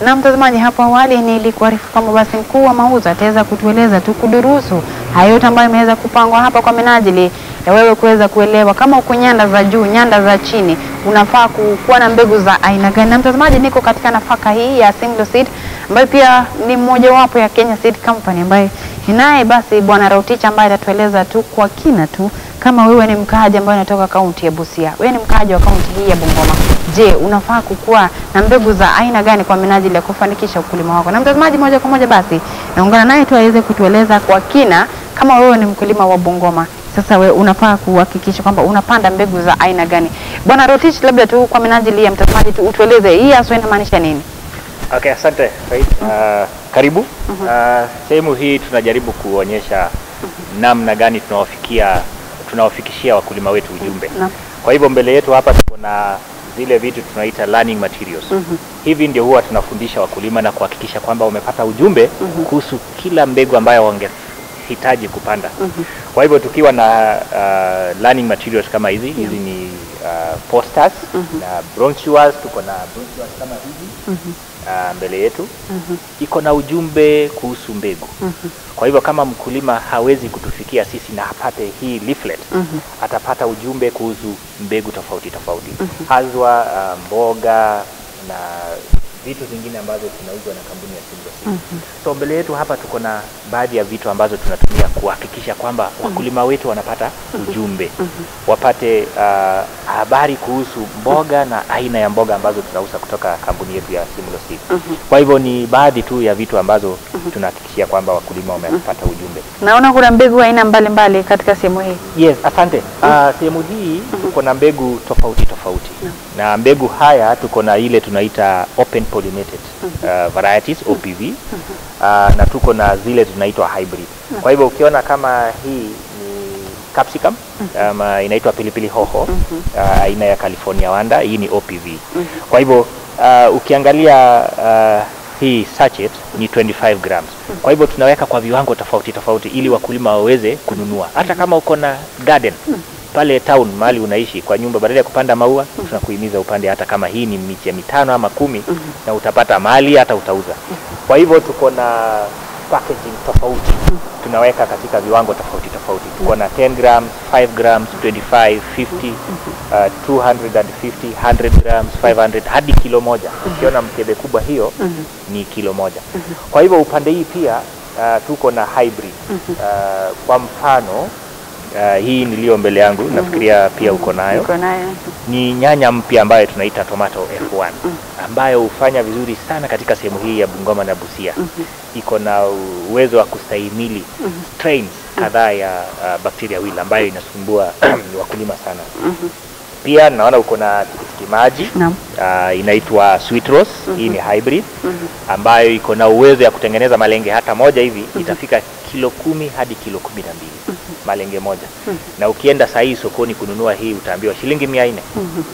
Na mtazamaji, hapo awali nilikuarifu kwamba basi mkuu wa mauzo ataweza kutueleza tu kudurusu hayo yote ambayo imeweza kupangwa hapa kwa minajili ya wewe kuweza kuelewa kama uko nyanda za juu, nyanda za chini, unafaa ku- kuwa na mbegu za aina gani. Na mtazamaji, niko katika nafaka hii ya Simlo Seed ambayo pia ni mmojawapo ya Kenya Seed Company ambaye ninaye basi bwana Rotich ambaye atatueleza tu kwa kina tu kama wewe ni mkaaji ambaye unatoka kaunti ya Busia, wewe ni mkaaji wa kaunti hii ya Bungoma, je, unafaa kukuwa na mbegu za aina gani kwa minajili ya kufanikisha ukulima wako? Na mtazamaji, moja kwa moja basi naungana naye tu aweze kutueleza kwa kina kama wewe ni mkulima wa Bungoma, sasa we unafaa kuhakikisha kwamba unapanda mbegu za aina gani. Bwana Rotich, labda tu kwa minajili ya mtazamaji tu utueleze hii haswa inamaanisha nini? Okay, asante Faith. Uh, karibu. Uh, sehemu hii tunajaribu kuonyesha namna gani tunawafikia tunawafikishia wakulima wetu ujumbe. Naam. Kwa hivyo mbele yetu hapa tuko na zile vitu tunaita learning materials. Hivi ndio huwa tunafundisha wakulima na kuhakikisha kwamba wamepata ujumbe kuhusu kila mbegu ambayo wangehitaji kupanda. Kwa hivyo tukiwa na uh, learning materials kama hizi, hizi ni uh, posters na brochures, tuko na brochures kama hizi uh, mbele yetu iko na ujumbe kuhusu mbegu. Kwa hivyo kama mkulima hawezi kutufikia sisi na apate hii leaflet, atapata ujumbe kuhusu mbegu tofauti tofauti, haswa uh, mboga na vitu vingine ambazo zinauzwa na kampuni ya Simbo Seed. So mbele yetu hapa tuko na baadhi ya vitu ambazo tunatumia kuhakikisha kwamba wakulima wetu wanapata ujumbe, wapate uh, habari kuhusu mboga na aina ya mboga ambazo tunauza kutoka kampuni yetu ya Simlo Seed. Kwa hivyo ni baadhi tu ya vitu ambazo tunahakikishia kwamba wakulima wamepata ujumbe. Naona kuna mbegu aina mbalimbali katika sehemu hii. Yes, asante. Uh, sehemu hii tuko na mbegu tofauti tofauti na mbegu haya tuko na ile tunaita open pollinated uh, varieties OPV uh, na tuko na zile tunaitwa hybrid. Kwa hivyo ukiona kama hii ni capsicum ama inaitwa pilipili hoho uh, aina ya California wanda, hii ni OPV. Kwa hivyo uh, ukiangalia uh, hii sachet ni 25 grams. Kwa hivyo tunaweka kwa viwango tofauti tofauti ili wakulima waweze kununua. Hata kama uko na garden pale town mahali unaishi kwa nyumba, badala ya kupanda maua tunakuhimiza upande hata kama hii ni miche mitano ama kumi na utapata mali hata utauza. Kwa hivyo tuko na packaging tofauti tunaweka katika viwango tofauti tofauti. Tuko na 10 grams, 5 grams, 25, 50, uh, 250, 100 grams, 500 hadi kilo moja. Ukiona mkebe kubwa hiyo ni kilo moja. Kwa hivyo upande hii pia uh, tuko na hybrid. Uh, kwa mfano uh, hii niliyo mbele yangu nafikiria pia uko nayo Uko nayo. ni nyanya mpya ambayo tunaita tomato F1 ambayo hufanya vizuri sana katika sehemu hii ya Bungoma na Busia. Iko na uwezo wa kustahimili strains kadhaa ya uh, bacteria wheel ambayo inasumbua wakulima sana. Pia naona uko na tikitiki maji Naam. uh, inaitwa sweet rose. Hii ni hybrid ambayo iko na uwezo ya kutengeneza malenge hata moja hivi itafika kilo kumi hadi kilo kumi na mbili malenge moja, na ukienda saa hii sokoni kununua hii utaambiwa shilingi mia nne.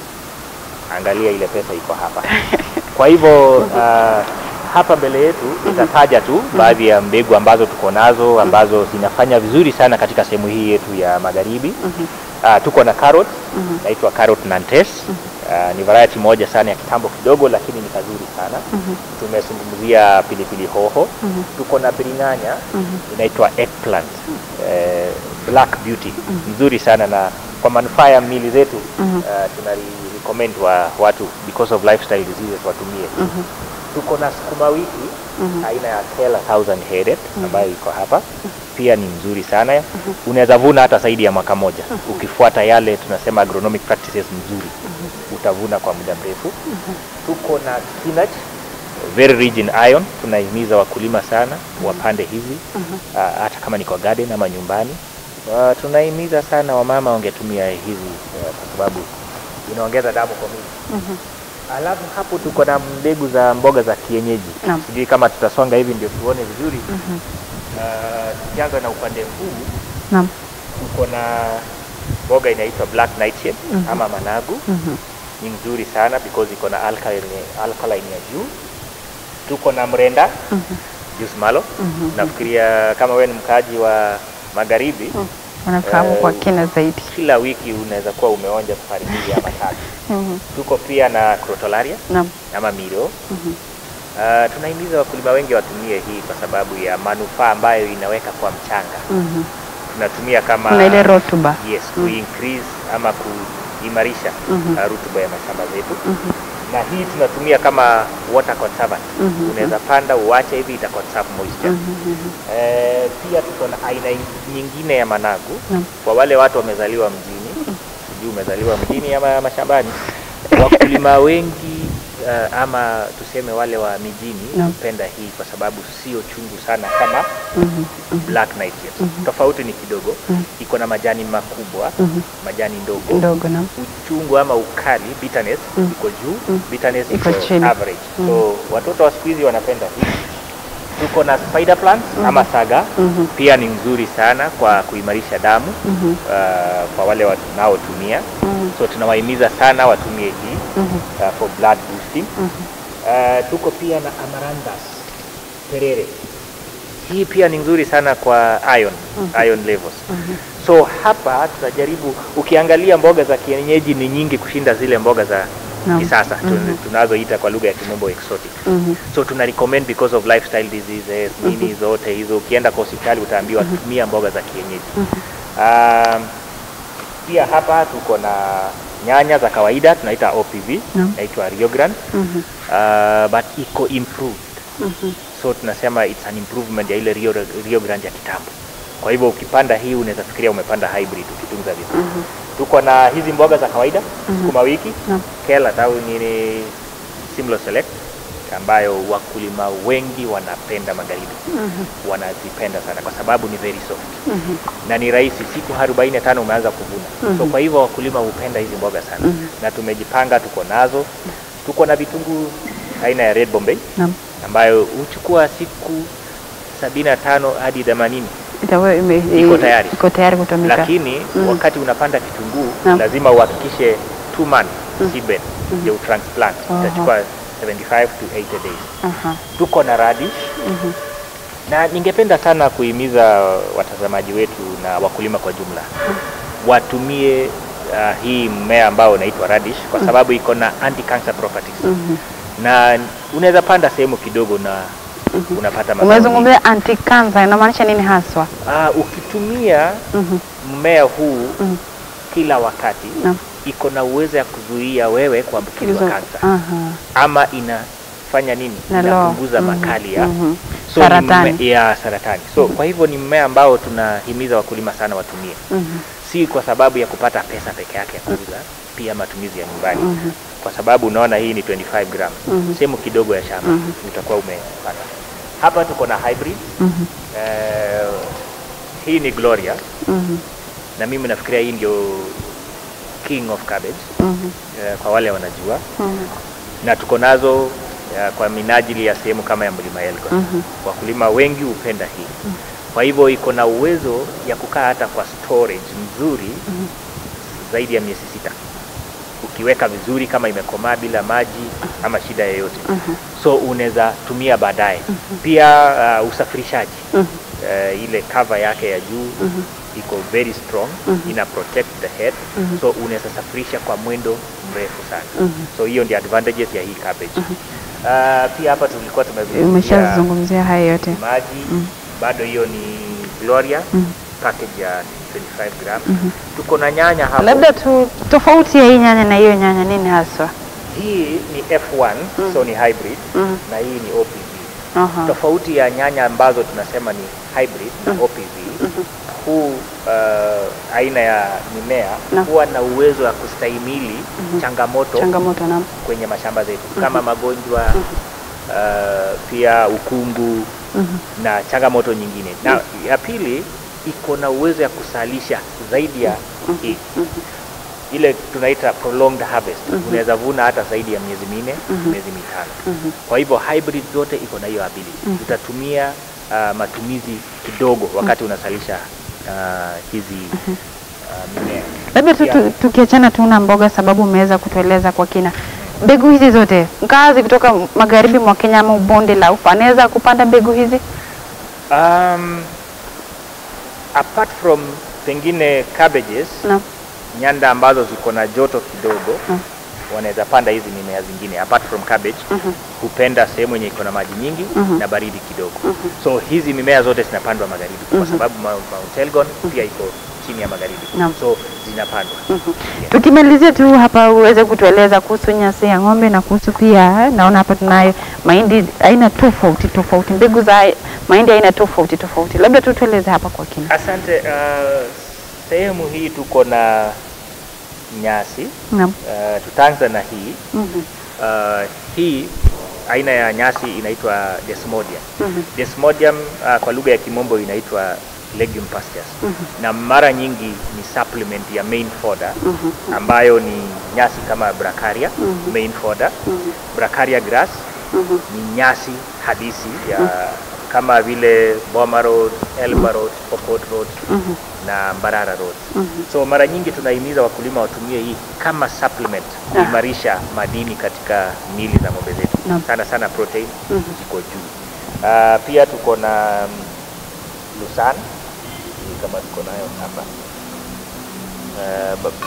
Angalia ile pesa iko hapa. Kwa hivyo uh, hapa mbele yetu itataja tu baadhi ya mbegu ambazo tuko nazo ambazo zinafanya vizuri sana katika sehemu hii yetu ya magharibi. Uh, tuko na carrot naitwa carrot nantes. Uh, ni variety moja sana ya kitambo kidogo, lakini ni kazuri sana. Tumezungumzia pilipili hoho. Tuko na biringanya inaitwa eggplant. Eh, black beauty nzuri sana na kwa manufaa ya mili zetu uh, tuna recommend wa watu because of lifestyle diseases watumie. Tuko na sukuma wiki aina ya Kela thousand headed ambayo iko hapa pia ni mzuri sana. Unaweza vuna hata zaidi ya mwaka moja ukifuata yale tunasema agronomic practices mzuri, utavuna kwa muda mrefu. Tuko na spinach very rich in iron. Tunahimiza wakulima sana wapande hizi ah, hata kama ni kwa garden ama nyumbani. Ah, tunahimiza sana wamama wangetumia hizi eh, kwa sababu inaongeza damu kwa mwili. Alafu hapo tuko na mbegu za mboga za kienyeji. Naam. Sijui kama tutasonga hivi ndio tuone vizuri. Ah, Tukianza na upande huu Naam. tuko na mboga inaitwa black nightshade ama managu. Ni mzuri sana because iko na alkaline, alkaline ya juu. Tuko na mrenda juice malo. Nafikiria kama wewe ni mkaaji wa magharibi Wanafahamu kwa Eh, kina zaidi. kila wiki unaweza kuwa umeonja safari mbili ama tatu. Mhm. Tuko pia na crotalaria Naam. ama miro. Uh, tunahimiza wakulima wengi watumie hii kwa sababu ya manufaa ambayo inaweka kwa mchanga. Mhm. Tunatumia kama Kuna ile rotuba. yes, ku increase ama kuimarisha Mhm. uh, rutuba ya mashamba zetu Mhm. na hii tunatumia kama water conservant. Mhm. Unaweza panda uache hivi ita conserve moisture. Mhm, mhm. Eh, pia tuko na aina nyingine ya managu Naam. kwa wale watu wamezaliwa mjini, sijui umezaliwa mjini ama mashambani. Wakulima wengi uh, ama tuseme wale wa mijini Naam. hupenda hii kwa sababu sio chungu sana kama Mhm. black nightshade. Tofauti ni kidogo, iko na majani makubwa, Mhm. majani ndogo Ndogo na uchungu ama ukali bitterness Mm. iko juu Mm. bitterness Iko iko chini. average Mm. so watoto wa siku hizi wanapenda hii tuko na spider plants ama saga Mhm. pia ni nzuri sana kwa kuimarisha damu Mhm. uh, kwa wale wanaotumia Mhm. so tunawahimiza sana watumie hii Mhm. uh, for blood boosting Mhm. uh, tuko pia na amaranthus terere hii pia ni nzuri sana kwa iron iron levels Mhm. so hapa tunajaribu ukiangalia mboga za kienyeji ni nyingi kushinda zile mboga za Naam. kisasa tun- Mhm. tunazoita kwa lugha ya kimombo exotic Mhm. so tuna recommend because of lifestyle diseases nini zote hizo ukienda kwa hospitali utaambiwa tumia mboga za kienyeji um, pia hapa tuko na nyanya za kawaida tunaita OPV Naam. naitwa Rio Grande Mhm. uh, but iko improved Mhm. so tunasema it's an improvement ya ile Rio, Rio Grande ya kitambo. Kwa hivyo ukipanda hii unaweza fikiria umepanda hybrid ukitunza vizuri. Tuko na hizi mboga za kawaida sukuma wiki, Naam. kela au nini Simlo Select ambayo wakulima wengi wanapenda magharibi wanazipenda sana kwa sababu ni very soft Mhm. na ni rahisi, siku 45 umeanza kuvuna. So kwa hivyo wakulima hupenda hizi mboga sana na tumejipanga, tuko nazo. Tuko na vitunguu aina ya Red Bombay Naam. ambayo huchukua siku sabini na tano hadi themanini Itakuwa ime- Iko tayari. Iko tayari kutumika. lakini Mhm. wakati unapanda kitunguu Naam. lazima uhakikishe two months seedbed ndio utransplant Aha. itachukua 75 to 80 days Aha. tuko na radish na ningependa sana kuhimiza watazamaji wetu na wakulima kwa jumla watumie uh, hii mmea ambao unaitwa radish kwa sababu iko na anti-cancer properties Mhm. na unaweza panda sehemu kidogo na unapata mazao mengi. Umezungumzia anti cancer inamaanisha nini haswa? Ah, ukitumia Mhm. mmea huu Mhm. kila wakati Naam. iko na uwezo ya kuzuia wewe kuambukizwa Hizo- kansa Aha. ama inafanya nini Inaloa. inapunguza Mhm. makali ya Mhm. so ni Saratani. mme- ya saratani so kwa hivyo ni mmea ambao tunahimiza wakulima sana watumie Mhm. si kwa sababu ya kupata pesa peke yake ya kuuza pia matumizi ya nyumbani Mhm. kwa sababu unaona hii ni 25 gram Mhm. sehemu kidogo ya shamba Mhm. utakuwa umepata hapa tuko na hybrid Mhm. eh, hii ni gloria Mhm. na mimi nafikiria hii ndio king of cabbage Mhm. eh, kwa wale wanajua Mhm. na tuko nazo eh, kwa minajili ya sehemu kama ya mlima Elgon. Mhm. Wakulima wengi hupenda hii, kwa hivyo iko na uwezo ya kukaa hata kwa storage nzuri zaidi ya miezi sita ukiweka vizuri, kama imekomaa bila maji ama shida yoyote, so unaweza tumia baadaye. Pia uh, usafirishaji Mhm. uh, ile cover yake ya juu iko very strong ina protect the head so unaweza safirisha kwa mwendo mrefu sana so hiyo ndio advantages ya hii cabbage uh, pia hapa tulikuwa tumezungumzia Umeshazungumzia haya yote. maji bado hiyo ni Gloria package ya 25 gram tuko na nyanya hapo Labda tu tofauti ya hii nyanya na hiyo nyanya nini haswa? hii ni F1 so ni hybrid Mhm. na hii ni OPV Aha. tofauti ya nyanya ambazo tunasema ni hybrid na OPV huu uh, aina ya mimea Naam. huwa na uwezo wa kustahimili changamoto Changamoto na kwenye mashamba zetu kama magonjwa uh, pia ukungu na changamoto nyingine na ya pili iko na uwezo ya kusalisha zaidi ya hii ile tunaita prolonged harvest unaweza vuna hata zaidi ya miezi minne miezi mitano kwa hivyo hybrid zote iko na hiyo ability utatumia uh, matumizi kidogo wakati unasalisha uh, hizi uh, mimea labda tu, tu, Yeah. tukiachana tu na mboga, sababu umeweza kutueleza kwa kina mbegu hizi zote, mkazi kutoka magharibi mwa Kenya ama bonde la Ufa anaweza kupanda mbegu hizi? Um, apart from pengine cabbages Naam. nyanda ambazo ziko na joto kidogo Mm. wanaweza panda hizi mimea zingine apart from cabbage hupenda sehemu yenye iko na maji nyingi na baridi kidogo so hizi mimea zote zinapandwa magharibi kwa sababu Mount Mount Elgon pia iko chini ya magharibi Naam. so zinapandwa Yeah. Tukimalizia tu hapa uweze kutueleza kuhusu nyasi ya ng'ombe na kuhusu pia, naona hapa tunayo mahindi aina tofauti tofauti, mbegu za mahindi aina tofauti tofauti, labda tu tueleze hapa kwa kina. Asante. Uh, sehemu hii tuko na nyasi Naam. uh, tutaanza na hii Mhm. uh, hii aina ya nyasi inaitwa Desmodium. Mhm. Desmodium uh, kwa lugha ya kimombo inaitwa legume pastures na mara nyingi ni supplement ya main fodder ambayo ni nyasi kama bracharia main fodder bracharia grass ni nyasi hadisi ya kama vile Boma Road, Elba Road, Pokot Road na Mbarara Road. So mara nyingi tunahimiza wakulima watumie hii kama supplement kuimarisha madini katika mili za ng'ombe zetu. Naam. Sana sana protein ziko juu. Ah, pia tuko na mm, Lusan hii kama tuko nayo hapa. Ah, ba-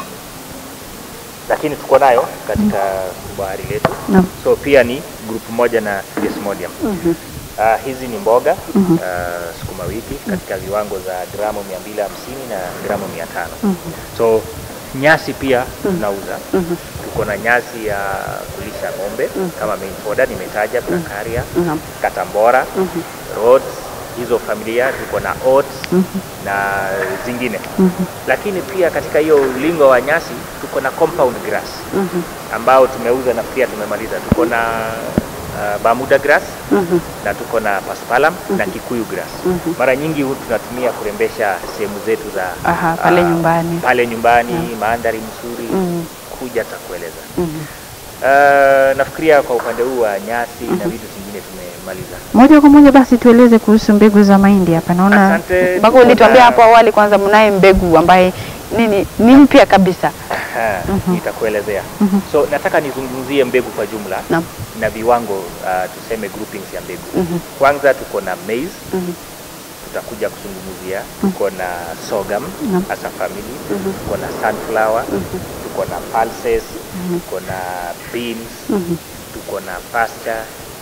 lakini tuko nayo katika bahari letu. Naam. So pia ni group moja na Desmodium. Ah, hizi ni mboga ah, sukuma wiki katika viwango za gramu 250 na gramu 500. So nyasi pia tunauza. Tuko na nyasi ya kulisha ng'ombe kama main fodder nimetaja, bracharia, Naam. katambora, Rhodes, hizo familia tuko na oats na zingine. Lakini pia katika hiyo ulingo wa nyasi tuko na compound grass ambao tumeuza na pia tumemaliza. Tuko na uh, Bermuda grass na tuko na Paspalum na Kikuyu grass. Mara nyingi hu tunatumia kurembesha sehemu zetu za Aha, pale ah, nyumbani. pale nyumbani mandhari mzuri Mhm. kuja takueleza. Mhm. Uh, nafikiria kwa upande huu wa nyasi na vitu vingine tumemaliza. Moja kwa moja basi tueleze kuhusu mbegu za mahindi hapa. Naona Asante, mpaka tuko ulituambia na- hapo awali, kwanza mnaye mbegu ambaye nini ni mpya kabisa. Aha, nitakuelezea. So nataka nizungumzie mbegu kwa jumla Naam. na viwango uh, tuseme groupings ya mbegu. Kwanza tuko na maize Mhm. tutakuja kuzungumzia. Tuko na sorghum Naam. as a family. Tuko na sunflower, tuko na pulses, tuko na beans, tuko na pasta,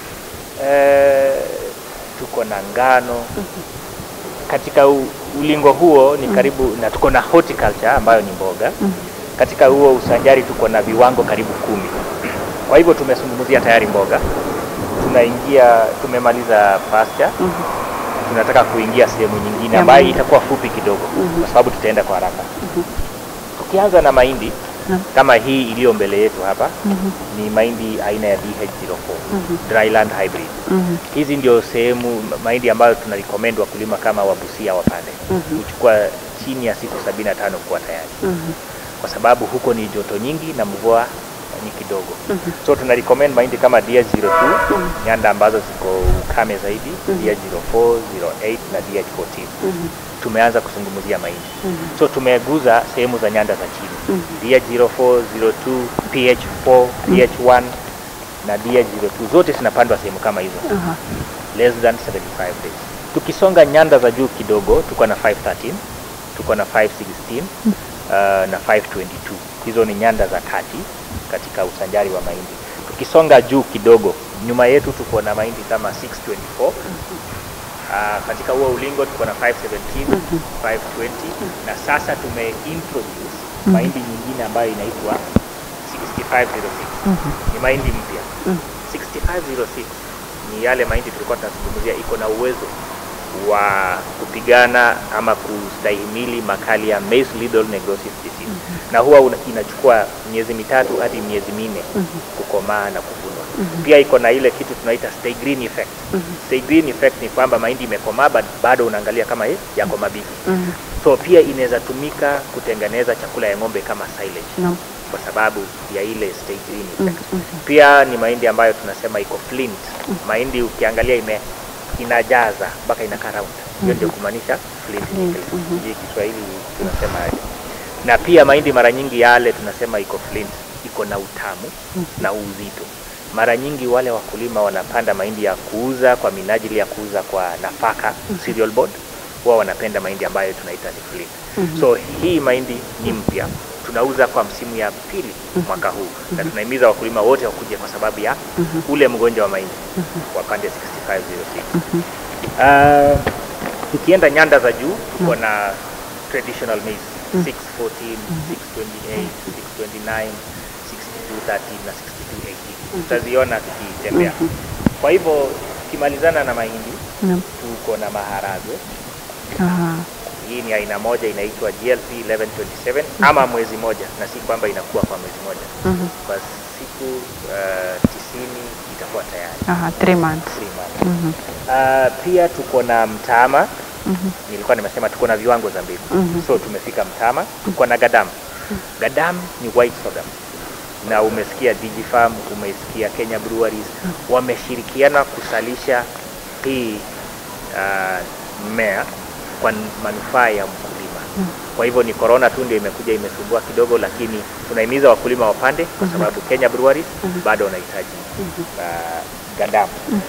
eh, tuko na ngano. Katika u, ulingo huo ni karibu na tuko na horticulture ambayo ni mboga. Katika huo usanjari tuko na viwango karibu kumi. Kwa hivyo tumezungumzia tayari mboga, tunaingia tumemaliza pasture tunataka kuingia sehemu nyingine Ya ambayo mahindi. itakuwa fupi kidogo kwa sababu tutaenda kwa haraka. Tukianza na mahindi Naam. kama hii iliyo mbele yetu hapa ni mahindi aina ya DH04 dryland hybrid. Mhm. Hizi ndio sehemu mahindi ambayo tuna recommend wakulima kama wabusia wapande kuchukua chini ya siku 75 kuwa tayari Mhm. kwa sababu huko ni joto nyingi na mvua ni kidogo. So tuna recommend mahindi kama DH02 nyanda ambazo ziko ukame zaidi, DH04, 08 na DH14. Tumeanza kuzungumzia mahindi. So tumeguza sehemu za nyanda za chini. DH04, 02, PH4, PH1 na DH02 zote zinapandwa sehemu kama hizo Aha. less than 75 days. Tukisonga nyanda za juu kidogo, tuko na 513, tuko na 516 uh, na 522. Hizo ni nyanda za kati katika usanjari wa mahindi. Tukisonga juu kidogo, nyuma yetu tuko na mahindi kama 624. Uh, katika huo ulingo tuko na 517, 520 na sasa tumeintroduce mahindi nyingine ambayo inaitwa 6506. Ni mahindi mpya. 6506 ni yale mahindi tulikuwa tunazungumzia iko na uwezo wa kupigana ama kustahimili makali ya maize lethal necrosis disease na huwa una- inachukua miezi mitatu hadi miezi minne kukomaa na kuvunwa. Pia iko na ile kitu tunaita stay green effect. Stay green effect ni kwamba mahindi imekomaa but bado unaangalia kama eh, yako mabichi. Mhm. So pia inaweza tumika kutengeneza chakula ya ng'ombe kama silage Naam. kwa sababu ya ile stay green effect. Pia ni mahindi ambayo tunasema iko flint. Mahindi ukiangalia ime inajaza mpaka inakaa round. Hiyo ndio kumaanisha flint nickel. Sijui Kiswahili tunasema aje. Na pia mahindi mara nyingi yale tunasema iko flint, iko na utamu na uzito. Mara nyingi wale wakulima wanapanda mahindi ya kuuza kwa minajili ya kuuza kwa nafaka cereal board, huwa wanapenda mahindi ambayo tunaita ni flint. So hii mahindi ni mpya tunauza kwa msimu ya pili mwaka huu na tunahimiza wakulima wote wakuje kwa sababu ya ule mgonjwa wa mahindi wa pande 6506 uh, tukienda nyanda za juu tuko na traditional maize 614 628 629 6213 na 6218 tutaziona tukitembea kwa hivyo tukimalizana na mahindi Naam. tuko na maharagwe Aha. hii ni aina moja inaitwa GLP 1127 ama mwezi moja, na si kwamba inakuwa kwa mwezi moja. Mhm. Kwa siku uh, tisini itakuwa tayari Aha, three months. three months. Mhm. Uh, pia tuko na mtama Mhm. nilikuwa nimesema tuko na viwango za mbegu Mhm. so tumefika mtama, tuko na gadam. Gadam ni white sorghum na umesikia Digifarm, umesikia Kenya Breweries wameshirikiana kusalisha hii uh, mmea kwa manufaa ya mkulima. Kwa hivyo ni corona tu ndio imekuja imesumbua kidogo, lakini tunahimiza wakulima wapande kwa sababu Kenya Breweries bado wanahitaji uh, gadam.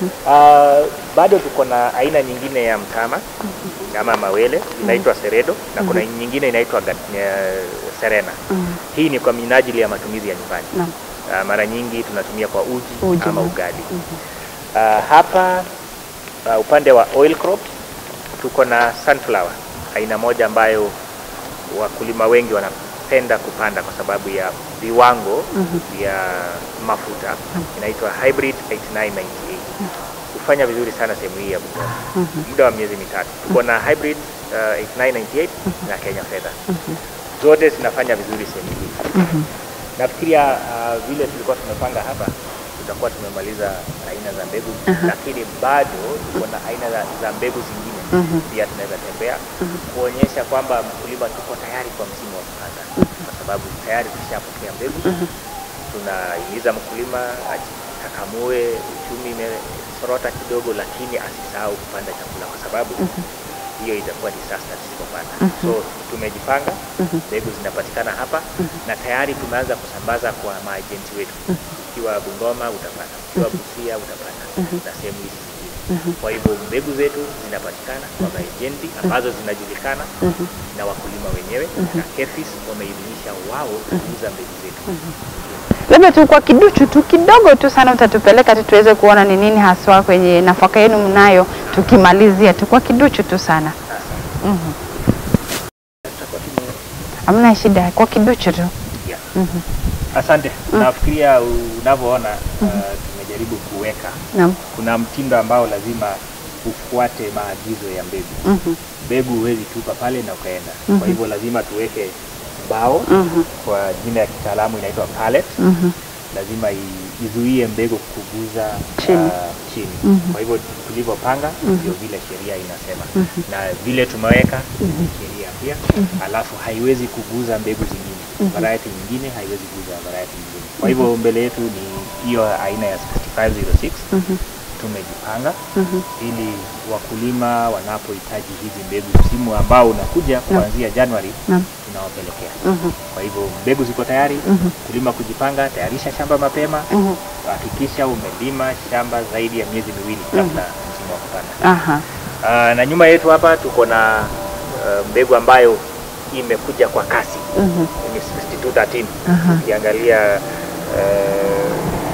Uh, bado tuko na aina nyingine ya mtama ama mawele inaitwa Seredo na kuna nyingine inaitwa Ga- eh, Serena. Mhm. Hii ni kwa minajili ya matumizi ya nyumbani. Naam. Uh, mara nyingi tunatumia kwa uji, Uji, ama naam. ugali. Uh, hapa uh, upande wa oil crops tuko na sunflower, aina moja ambayo wakulima wengi wanapenda kupanda kwa sababu ya viwango vya mafuta. Inaitwa hybrid 8998 hufanya vizuri sana sehemu hii ya Bungoma muda wa miezi mitatu. Tuko na hybrid uh, 8998 na Kenya Fedha, zote zinafanya vizuri sehemu hii. Nafikiria uh, vile tulikuwa tumepanga hapa tutakuwa tumemaliza aina za mbegu lakini bado tuko na aina za, za mbegu zingine pia tunaweza tembea kuonyesha kwamba mkulima tuko tayari kwa msimu wa kupanda kwa sababu tayari tushapokea mbegu tunahimiza mkulima ajikakamue uchumi imesorota kidogo lakini asisahau kupanda chakula kwa sababu hiyo itakuwa disaster tusipopanda. So tumejipanga, mbegu zinapatikana hapa na tayari tumeanza kusambaza kwa maajenti wetu. Ukiwa Bungoma utapata, ukiwa Busia utapata na sehemu hizi zingine. Kwa hivyo mbegu zetu zinapatikana kwa maajenti ambazo zinajulikana na wakulima wenyewe na KEFIS wameidhinisha wao kuuza mbegu zetu. Labda tu kwa kiduchu tu kidogo tu sana utatupeleka tu tuweze kuona ni nini haswa kwenye nafaka yenu mnayo, tukimalizia tu kwa kiduchu tu sana. Mhm. Tutakuwa tume Hamna shida, kwa kiduchu tu. Yeah. Asante. Nafikiria unavyoona uh, tumejaribu kuweka Naam. kuna mtindo ambao lazima ufuate maagizo ya mbegu. Mhm. Mbegu huwezi tupa pale na ukaenda. Kwa hivyo lazima tuweke mbao Mhm. kwa jina ya kitaalamu inaitwa pallet. Mhm. Lazima i- izuie mbegu kuguza Chini. ah, chini. Kwa hivyo tulivyopanga ndio vile sheria inasema na vile tumeweka ni sheria pia, alafu haiwezi kuguza mbegu zingine. Variety nyingine haiwezi kuguza variety nyingine. Kwa hivyo mbele yetu ni hiyo aina ya 6506 tumejipanga ili wakulima wanapohitaji hizi mbegu msimu ambao unakuja kuanzia Januari Naam. tunawapelekea. Mhm. Kwa hivyo mbegu ziko tayari, kulima kujipanga, tayarisha shamba mapema, Mhm. hakikisha umelima shamba zaidi ya miezi miwili kabla msimu wa kupanda. Aha. Ah, na nyuma yetu hapa tuko na ah, mbegu ambayo imekuja kwa kasi Mhm. ni 6213 Aha. ukiangalia eh,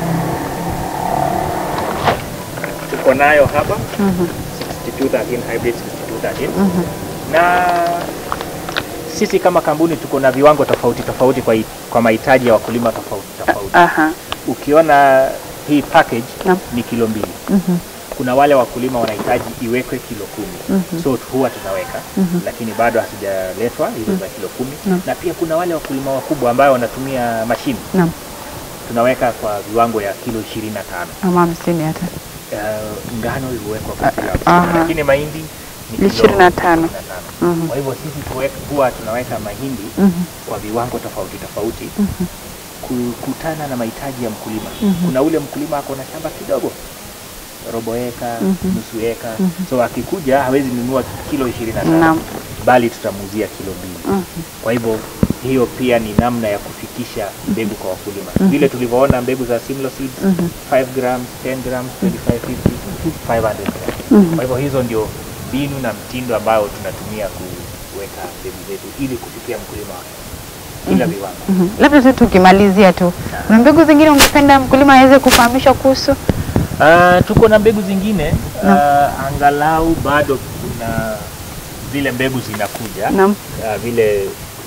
tuko nayo hapa Mhm. 6213 hybrid 6213 Mhm. na sisi kama kampuni tuko na viwango tofauti tofauti kwa, i- kwa mahitaji ya wakulima tofauti tofauti. Aha. Ukiona hii package Naam. ni kilo mbili. Mhm. Kuna wale wakulima wanahitaji iwekwe kilo kumi so huwa tunaweka lakini bado hazijaletwa hizo za kilo kumi Naam. na pia kuna wale wakulima wakubwa ambao wanatumia mashine Naam. tunaweka kwa viwango ya kilo ishirini na tano Ama hamsini hata. uh, ngano huwekwa kwa kilo aha. hamsini lakini mahindi ni kilo 25. 25. Mhm. Kwa hivyo sisi tuwe- huwa tunaweka mahindi Mhm. kwa viwango tofauti tofauti Mhm. kukutana na mahitaji ya mkulima. Mhm. Kuna ule mkulima ako na shamba kidogo robo eka, Mhm. nusu eka, so akikuja hawezi nunua kilo ishirini na tano Naam. bali tutamuuzia kilo mbili. Mhm. Kwa hivyo hiyo pia ni namna ya kufikisha mbegu kwa wakulima, vile tulivyoona mbegu za Simlo Seeds Mhm. 5 grams, 10 grams, 2550, 500 grams. Mhm. Kwa hivyo hizo ndio mbinu na mtindo ambao tunatumia kuweka mbegu zetu ili kufikia mkulima wa bila viwango. Mhm. Labda tu tukimalizia tu, kuna mbegu zingine ungependa mkulima aweze kufahamishwa kuhusu? Ah, tuko na mbegu zingine ah, angalau bado kuna vile mbegu zinakuja Naam, ah, vile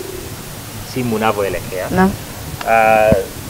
msimu unavyoelekea. naam, Ah,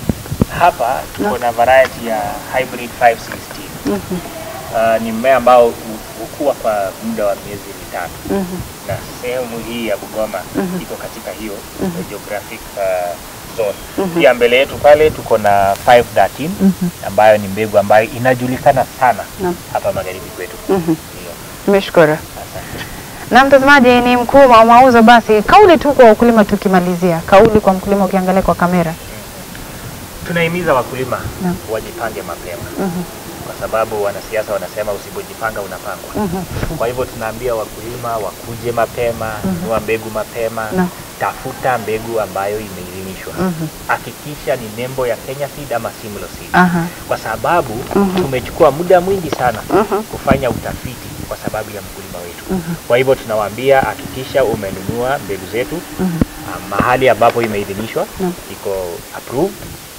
hapa tuko na variety ya hybrid 516. mhm, Ah, ni mmea ambao hu- hukua kwa muda wa miezi mitatu mhm, na sehemu hii ya Bungoma Mhm. iko katika hiyo geographic uh, zone. Pia mbele yetu pale tuko na 513 mhm, ambayo ni mbegu ambayo inajulikana sana Naam. hapa magharibi kwetu. mhm. Ndio. Nimeshukuru. Asante. Na mtazamaji, ni mkuu wa mauzo. Basi kauli tu kwa wakulima, tukimalizia kauli kwa mkulima, ukiangalia kwa kamera. Tunahimiza wakulima Naam. wajipange mapema Mhm, kwa sababu wanasiasa wanasema usipojipanga unapangwa. mhm, Kwa hivyo tunaambia wakulima wakuje mapema, nunua mbegu mapema, Naam. tafuta mbegu ambayo imeidhinishwa. mhm, Hakikisha ni nembo ya Kenya Seed ama Simlo Seed. aha, Kwa sababu Mhm. tumechukua muda mwingi sana mhm, kufanya utafiti kwa sababu ya mkulima wetu. mhm, Kwa hivyo tunawaambia hakikisha umenunua mbegu zetu mhm, ah, mahali ambapo imeidhinishwa Naam. iko approved.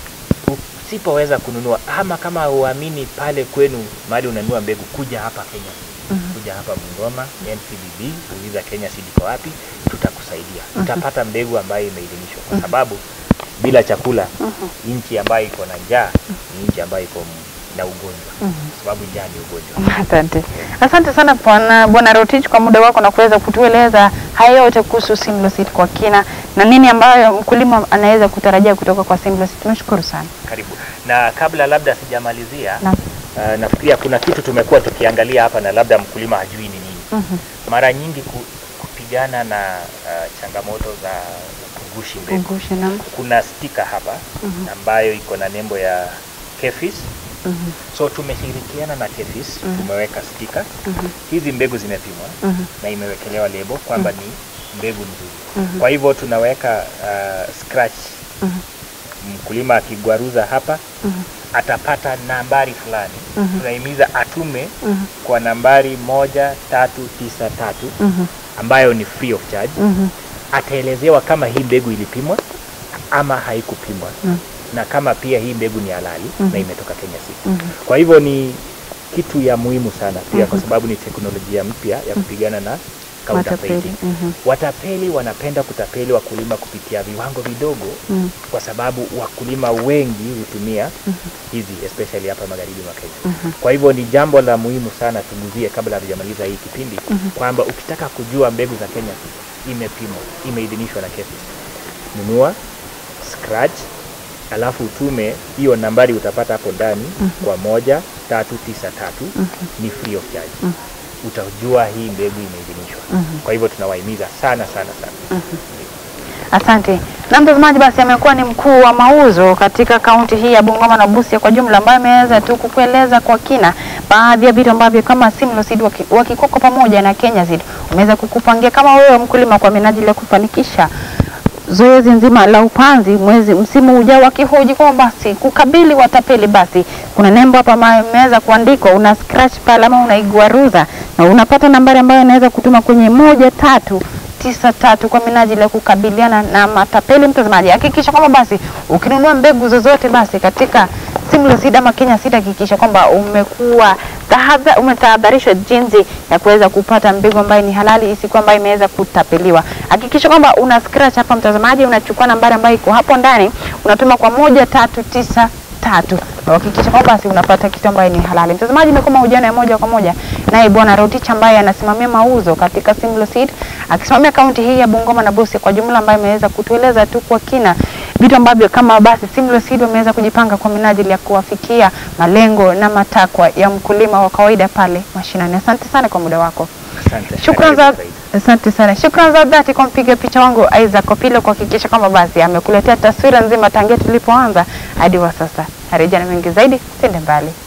Usipoweza kununua ama kama uamini pale kwenu mahali unanunua mbegu, kuja hapa Kenya, mhm. kuja hapa Bungoma NCBB, uliza Kenya Seed iko wapi, tutakusaidia. Utapata mbegu ambayo imeidhinishwa, kwa sababu bila chakula nchi ambayo iko na njaa ni nchi ambayo iko na ugonjwa, kwa sababu njaa ni ugonjwa. Asante, asante sana bwana bwana Rotich kwa muda wako na kuweza kutueleza haya yote kuhusu Simlo Seed kwa kina na nini ambayo mkulima anaweza kutarajia kutoka kwa Simlo Seed. Tumeshukuru sana. Karibu. Na kabla labda sijamalizia, Naam. uh, nafikiria kuna kitu tumekuwa tukiangalia hapa na labda mkulima hajui ni nini. Mhm. Mara nyingi ku, kupigana na uh, changamoto za kugushi mbegu, Kumbushe naam. kuna stika hapa Mhm. ambayo iko na nembo ya KEFIS. Mhm. So tumeshirikiana na KEFIS, Mhm. tumeweka stika Mhm. hizi mbegu zimepimwa Mhm. na imewekelewa lebo kwamba ni mbegu nzuri. Mhm. Kwa hivyo tunaweka uh, scratch Mhm. mkulima akigwaruza hapa Mhm. atapata nambari fulani. Mhm. Tunahimiza atume Mhm. kwa nambari moja tatu tisa tatu Mhm. ambayo ni free of charge. Mhm. Ataelezewa kama hii mbegu ilipimwa ama haikupimwa Mhm. na kama pia hii mbegu ni halali Mhm. na imetoka Kenya Seed. Mhm. Kwa hivyo ni kitu ya muhimu sana pia kwa Mhm. sababu ni teknolojia mpya ya kupigana na counterfeiting. Matapeli. Mhm. Watapeli wanapenda kutapeli wakulima kupitia viwango vidogo Mhm. kwa sababu wakulima wengi hutumia hizi especially hapa magharibi mwa Kenya. Mhm. Kwa hivyo ni jambo la muhimu sana tuguzie kabla hatujamaliza hii kipindi Mhm. kwamba ukitaka kujua mbegu za Kenya imepimwa, imeidhinishwa na KEFIS, nunua scratch, alafu utume hiyo nambari utapata hapo ndani kwa moja tatu tisa tatu ni free of charge. Utajua hii mbegu imeidhinishwa. Mhm. Kwa hivyo tunawahimiza sana sana sana. Asante. Na mtazamaji, basi amekuwa ni mkuu wa mauzo katika kaunti hii ya Bungoma na Busia kwa jumla, ambaye ameweza tu kukueleza kwa kina baadhi ya vitu ambavyo kama Simlo Seed waki- wakikoko pamoja na Kenya Seed wameweza kukupangia kama wewe mkulima kwa minajili ya kufanikisha zoezi nzima la upanzi mwezi msimu ujao, wakihoji kwamba basi kukabili watapeli, basi kuna nembo hapa ambayo imeweza kuandikwa, una scratch pale ama unaigwaruza na unapata nambari ambayo inaweza kutuma kwenye moja tatu tisa tatu kwa minajili ya kukabiliana na matapeli. Mtazamaji, hakikisha kwamba basi ukinunua mbegu zozote basi katika Simlo Seed ama Kenya Seed, hakikisha kwamba umekuwa tahadha- umetahadharishwa jinsi ya kuweza kupata mbegu ambayo ni halali, isikuwa ambayo imeweza kutapeliwa. Hakikisha kwamba una scratch hapa, mtazamaji, unachukua nambari ambayo iko hapo ndani, unatuma kwa moja tatu tisa tatu na uhakikisha kwamba basi unapata kitu ambayo ni halali. Mtazamaji, imekuwa mahojiano ya moja kwa moja naye bwana Rotich ambaye anasimamia mauzo katika Simlo Seed akisimamia kaunti hii ya Bungoma na Busia kwa jumla, ambaye ameweza kutueleza tu kwa kina vitu ambavyo kama basi Simlo Seed wameweza kujipanga kwa minajili ya kuwafikia malengo na matakwa ya mkulima wa kawaida pale mashinani. Asante sana kwa muda wako. Asante. Shukran za Karibu zaidi. asante sana. Shukran za dhati kwa mpiga picha wangu Isaac Opilo kuhakikisha kwamba basi amekuletea taswira nzima tangia tulipoanza hadi wa sasa. Harejea na mengi zaidi, sende mbali.